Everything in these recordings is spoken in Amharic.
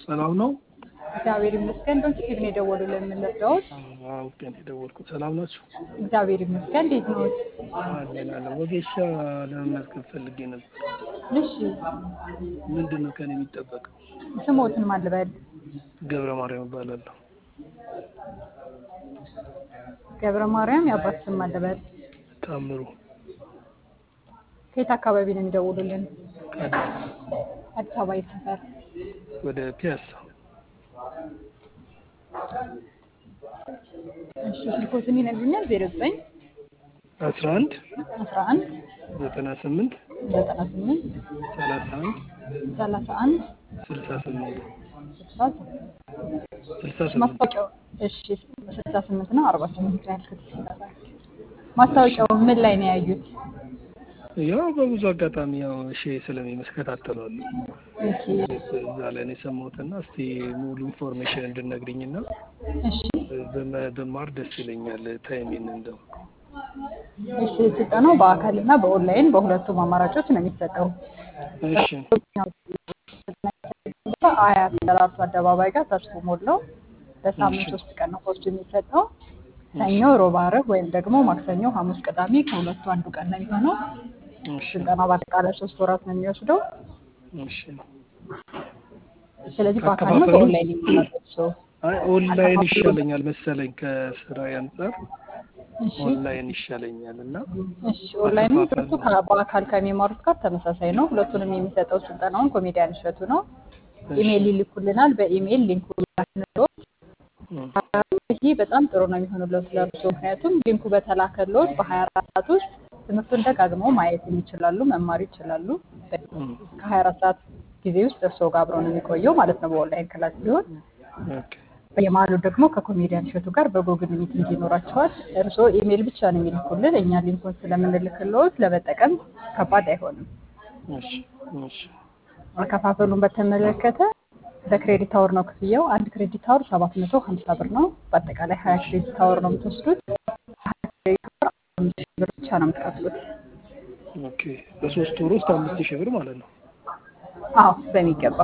ሰላም ነው? እግዚአብሔር ይመስገን። ዶንት ቲቪ ነው የደወሉልን የምንረዳዎት? አውቄ ነው የደወልኩት። ሰላም ናችሁ? እግዚአብሔር ይመስገን። እንዴት ነው? አለን አለን። ወጌሻ ለመመዝገብ ፈልጌ ነበር። እሺ፣ ምንድን ነው ከኔ የሚጠበቀው? ስሞትን ማን ልበል? ገብረ ማርያም እባላለሁ። ገብረ ማርያም የአባት ስም ማን ልበል? ታምሩ ከየት አካባቢ ነው የሚደውሉልን? ከአዲስ አዲስ አበባ የት ሰፈር? ወደ ፒያሳ እሺ፣ ስልኮትን ይነግሩኛል? ዜሮ ዘጠኝ አስራ አንድ አስራ አንድ ዘጠና ስምንት ዘጠና ስምንት ሰላሳ አንድ ሰላሳ አንድ ስልሳ ስምንት ስልሳ ስልሳ ስምንት ማስታወቂያው እሺ፣ ስልሳ ስምንት ነው አርባ ስምንት ነው ያልኩት። ማስታወቂያው ምን ላይ ነው ያዩት? ያው በብዙ አጋጣሚ ያው እሺ ስለሚመስከታተሏሉ እሺ፣ እዛ ላይ ነው የሰማሁትና እስቲ ሙሉ ኢንፎርሜሽን እንድነግሪኝና እሺ፣ በመ- ብማር ደስ ይለኛል። ታይሜን እንደው እሺ። ስልጠናው በአካል እና በኦንላይን በሁለቱም አማራጮች ነው የሚሰጠው። እሺ አያት ደራርቱ አደባባይ ጋር ተስፎ ሞላው በሳምንት እሺ። ሶስት ቀን ነው ኮርሱ የሚሰጠው። ሰኞ፣ ሮብ፣ ዓርብ ወይም ደግሞ ማክሰኞ፣ ሐሙስ፣ ቅዳሜ ከሁለቱ አንዱ ቀን ነው የሚሆነው። እሺ ስልጠናው በአጠቃላይ ሶስት ወራት ነው የሚወስደው። እሺ ስለዚህ በአካል ነው አከፋፈሉ? በኦንላይን የሚመረጥ ሰው። አይ ኦንላይን አከፋፈሉ- ይሻለኛል መሰለኝ ከስራ አንጻር እሺ ኦንላይን ይሻለኛል እና እሺ ኦንላይንም አከፋፈሉ? ትምህርቱ ከ- በአካል ከሚማሩት ጋር ተመሳሳይ ነው። ሁለቱንም የሚሰጠው ስልጠናውን ኮሜዲያን እሸቱ ነው። እሺ። ኢሜይል ይልኩልናል። በኢሜይል ሊንኩ ላክንሎት እም፣ ይህ በጣም ጥሩ ነው የሚሆኑለት ለእርሶ። ምክንያቱም ሊንኩ በተላከሎት በሀያ አራት ሰዓት ውስጥ ትምህርቱን ደጋግመው ማየት ይችላሉ፣ መማር ይችላሉ። እም፣ ከሀያ አራት ሰዓት ጊዜ ውስጥ እርሶ ጋር አብረው ነው የሚቆየው ማለት ነው በኦንላይን ክላስ ሲሆን ኦኬ በየመሀሉ ደግሞ ከኮሜዲያን እሸቱ ጋር በጉግል ሚቲንግ ይኖራቸዋል። እርስዎ ኢሜይል ብቻ ነው የሚልኩልን፣ እኛ ሊንኩን ስለምንልክልዎት ለመጠቀም ከባድ አይሆንም። እሺ እሺ አከፋፈሉን በተመለከተ በክሬዲት አወር ነው ክፍያው። አንድ ክሬዲት አወር ሰባት መቶ ሀምሳ ብር ነው። በአጠቃላይ ሀያ ክሬዲት አወር ነው የምትወስዱት። ሀያ ክሬዲት አወር አምስት ሺህ ብር ብቻ ነው የምትከፍሉት። ኦኬ በሶስት ወር ውስጥ አምስት ሺህ ብር ማለት ነው። አዎ በሚገባ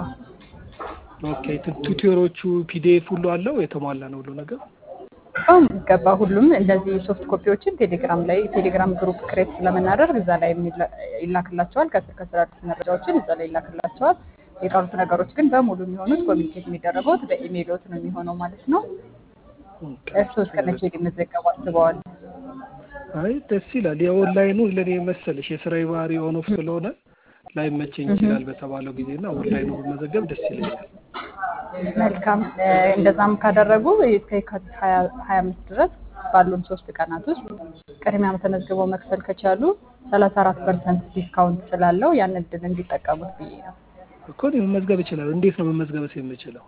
ኦኬ ቱ- ቱቶሮቹ ፒዲኤፍ ሁሉ አለው የተሟላ ነው ሁሉ ነገር። በሚገባ ሁሉም እነዚህ ሶፍት ኮፒዎችን ቴሌግራም ላይ ቴሌግራም ግሩፕ ክሬት ስለምናደርግ እዛ ላይ የሚላ- ይላክላቸዋል። ከስር ከስር አዲስ መረጃዎችን እዛ ላይ ይላክላቸዋል። የቀሩት ነገሮች ግን በሙሉ የሚሆኑት ኮሚኒኬት የሚደረጉት በኢሜይሎት ነው የሚሆነው ማለት ነው። ኦኬ። እርስዎ እስከ መቼ ሊመዘገቡ አስበዋል? አይ ደስ ይላል። የኦንላይኑ ለኔ መሰለሽ የስራዬ ባህሪ ኦን ኦፍ ስለሆነ ላይመቸኝ ይችላል በተባለው ጊዜና ኦንላይኑ ብመዘገብ ደስ ይለኛል። መልካም እ፣ እንደዛም ካደረጉ እስከ የካቲት ሀያ ሀያ አምስት ድረስ ባሉን ሶስት ቀናት ውስጥ ቅድሚያ ተመዝግበው መክፈል ከቻሉ ሰላሳ አራት ፐርሰንት ዲስካውንት ስላለው ያን እድል እንዲጠቀሙት ብዬ ነው። እኮ እኔ መመዝገብ እችላለሁ። እንዴት ነው መመዝገብስ የምችለው?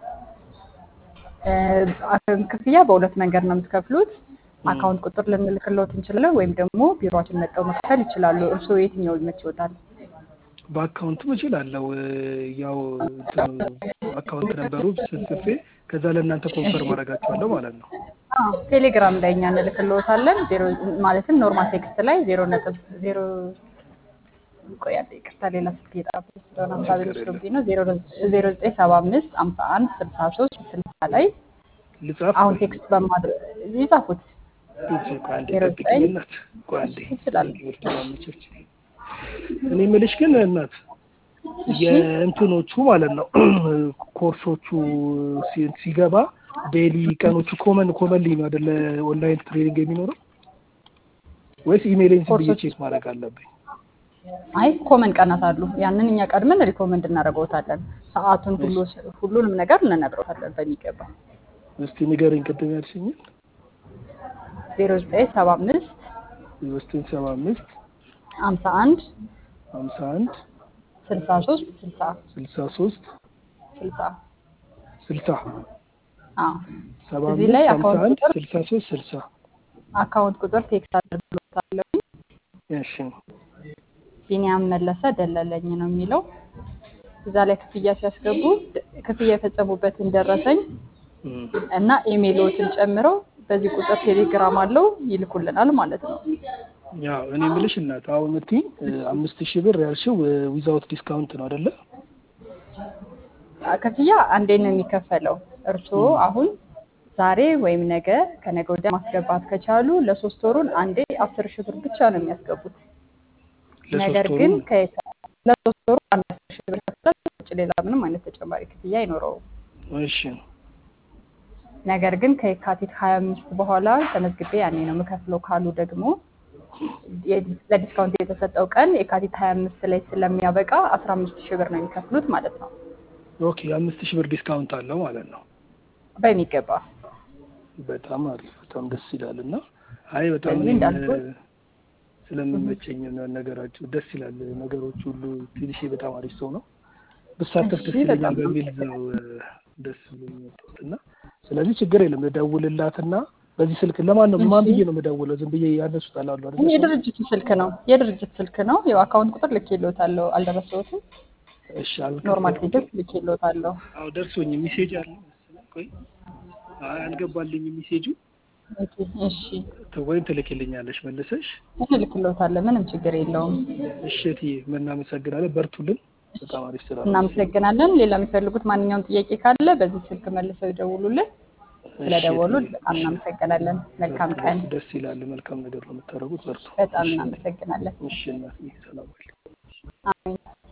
እ፣ ክፍያ በሁለት መንገድ ነው የምትከፍሉት። አካውንት ቁጥር ልንልክሎት እንችላለን፣ ወይም ደግሞ ቢሮችን መጠው መክፈል ይችላሉ። እርስዎ የትኛው ይመችዎታል? በአካውንትም እችላለሁ። እ፣ ያው እንትኑ አካውንት ነበሩ ስጽፌ ከዛ ለእናንተ ኮንፈርም አደርጋችኋለሁ ማለት ነው። አዎ፣ ቴሌግራም ላይ እኛ እንልክልዎታለን። ዜሮ ማለትም ኖርማል ቴክስት ላይ ዜሮ ነጥብ ዜሮ ቆይ አንዴ ይቅርታ፣ ሌላ ስልክ እየጠራብኝ ስለሆነ ሀሳብ የሚወስዱብኝ ነው። ዜሮ ዜሮ ዘጠኝ ሰባ አምስት ሀምሳ አንድ ስልሳ ሶስት ስልሳ ላይ ልጻፍ አሁን ቴክስት በማድረግ ይጻፉት። ፒፕሲ ቆይ አንዴ ዜሮ ጠብቂኝ ዘጠኝ እናት፣ ቆይ አንዴ ይችላል። ትምህርት ማመቸች። እኔ የምልሽ ግን እናት እሺ የእንትኖቹ ማለት ነው ኮርሶቹ ሲ- ሲገባ ዴይሊ ቀኖቹ ኮመን ኮመንሊ ነው አይደለ? ኦንላይን ትሬኒንግ የሚኖረው ወይስ ኢሜይልን ዝም ብዬ ኮርሶች ቼክ ማድረግ አለብኝ? አይ ኮመን ቀናት አሉ። ያንን እኛ ቀድመን ሪኮመንድ እናደርገውታለን። ሰዓቱን ሁሉ ሁሉንም ነገር እንነግረውታለን በሚገባ እስቲ ንገረኝ ቅድም ያልሽኝን ዜሮ ዘጠኝ ሰባ አምስት ዘጠኝ ሰባ አምስት ሀምሳ አንድ ሀምሳ አንድ ስልሳ ሶስት ስልሳ ስልሳ ሶስት ስልሳ ስልሳ አዎ ሰባ እዚህ ላይ አምስት ሀምሳ አካውንት አንድ ቁጥር ስልሳ ሶስት ስልሳ አካውንት ቁጥር ቴክስት አድርግሎታለሁ። እሺ ቢኒያም መለሰ ደለለኝ ነው የሚለው። እዛ ላይ ክፍያ ሲያስገቡ ደ- ክፍያ የፈጸሙበትን ደረሰኝ እም። እና ኢሜይሎትን ጨምረው በዚህ ቁጥር ቴሌግራም አለው ይልኩልናል ማለት ነው። ያው እኔ የምልሽ እናት አሁን የምትይኝ እ፣ አምስት ሺህ ብር ያልሽው ዊዛውት ዲስካውንት ነው አይደለ? ክፍያ አንዴ ነው የሚከፈለው። እርስዎ አሁን ዛሬ ወይም ነገ ከነገ ወዲያ ማስገባት ከቻሉ ለሶስት ወሩን አንዴ አስር ሺህ ብር ብቻ ነው የሚያስገቡት። ነገር ለሶስት ግን ወሩ ከየካ- ለሶስት ወሩ አንድ አስር ሺህ ብር ከፍለው ውጭ ሌላ ምንም አይነት ተጨማሪ ክፍያ አይኖረውም። እሺ ነገር ግን ከየካቲት ሀያ አምስት በኋላ ተመዝግቤ ያኔ ነው የምከፍለው ካሉ ደግሞ የ- ለዲስካውንት የተሰጠው ቀን የካቲት ሀያ አምስት ላይ ስለሚያበቃ አስራ አምስት ሺህ ብር ነው የሚከፍሉት ማለት ነው ኦኬ አምስት ሺህ ብር ዲስካውንት አለው ማለት ነው። በሚገባ በጣም አሪፍ በጣም ደስ ይላል። እና አይ በጣም ስለዚህ እኔም እንዳልኩት ስለምመቸኝ ነው ነገራችሁ ደስ ይላል። ነገሮች ሁሉ ትንሽ በጣም አሪፍ ሰው ነው ብሳተፍ እሺ ደስ ይለኛል በጣም በሚል ነው ደስ ብሎኝ የመጣሁት እና ስለዚህ ችግር የለም እደውልላትና በዚህ ስልክ ለማን ነው ማን እሺ ብዬ ነው የምደውለው? ዝም ብዬ ያነሱታል አሉ አይደለ ይህ ሰው የድርጅቱ ስልክ ነው የድርጅት ስልክ ነው ያው አካውንት ቁጥር ልኬልዎታለሁ አልደረሰዎትም እሺ ኖርማል አልከፈትኩትም። ቴክስት ልኬልዎታለሁ አዎ ደርሶኝ ሜሴጅ አለ መሰለኝ። ቆይ አይ አልገባልኝ ሜሴጁ ኦኬ እሺ ወይም ትልክልኛለሽ መልሰሽ። እንልክልዎታለን ምንም ችግር የለውም እሺ እትዬ እናመሰግናለን። በርቱልን። በጣም አሪፍ ስራ ነው የምትሰሩት። እናመሰግናለን ሌላ የሚፈልጉት ማንኛውም ጥያቄ ካለ በዚህ ስልክ መልሰው ይደውሉልን እሺ ስለደወሉ እትዬ በጣም እሺ እናመሰግናለን መልካም በርቱ ቀን በርቱ። ደስ ይላል። መልካም ነገር ነው የምታደርጉት። በርቱ። በጣም እሺ እናመሰግናለን እሺ እናትዬ ሰላም ዋል። አሜን